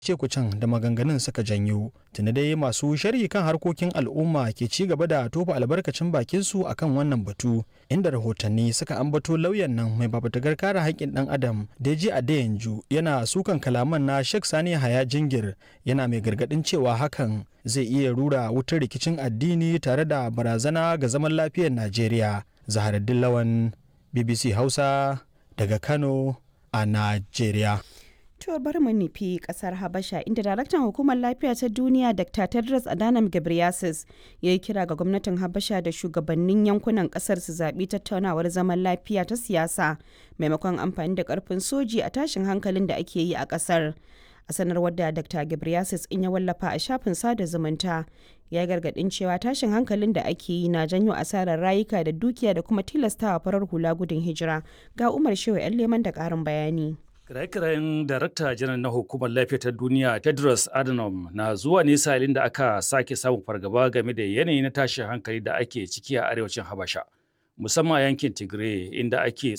cekucen da maganganun suka janyo tuni dai masu sharhi kan harkokin al'umma ke ci gaba da tofa albarkacin bakin su akan wannan batu inda rahotanni suka ambato lauyan nan mai babatagar kare haƙƙin ɗan adam deji adeyanju yana sukan kalaman na sheikh sani haya jingir yana mai gargaɗin cewa hakan zai iya rura wutar rikicin addini tare da barazana ga zaman lafiyar najeriya zaharaddin lawan bbc hausa daga kano a najeriya To bari mu nufi kasar Habasha inda daraktan hukumar lafiya ta duniya Dr. Tedros Adhanom Ghebreyesus ya yi kira ga gwamnatin Habasha da shugabannin yankunan kasar su zaɓi tattaunawar zaman lafiya ta siyasa maimakon amfani da ƙarfin soji a tashin hankalin da ake yi a kasar. A sanarwar da Dr. Ghebreyesus in ya wallafa a shafin sada zumunta ya gargaɗin cewa tashin hankalin da ake yi na janyo asarar rayuka da dukiya da kuma tilastawa farar hula gudun hijira ga Umar Shehu 'yan leman da ƙarin bayani. Kiraye-kirayen Darakta Janar na Hukumar Lafiya ta Duniya Tedros Adhanom na zuwa ne salin da aka sake samun fargaba game da yanayi na tashin hankali da ake ciki a arewacin Habasha, musamman a yankin Tigray inda ake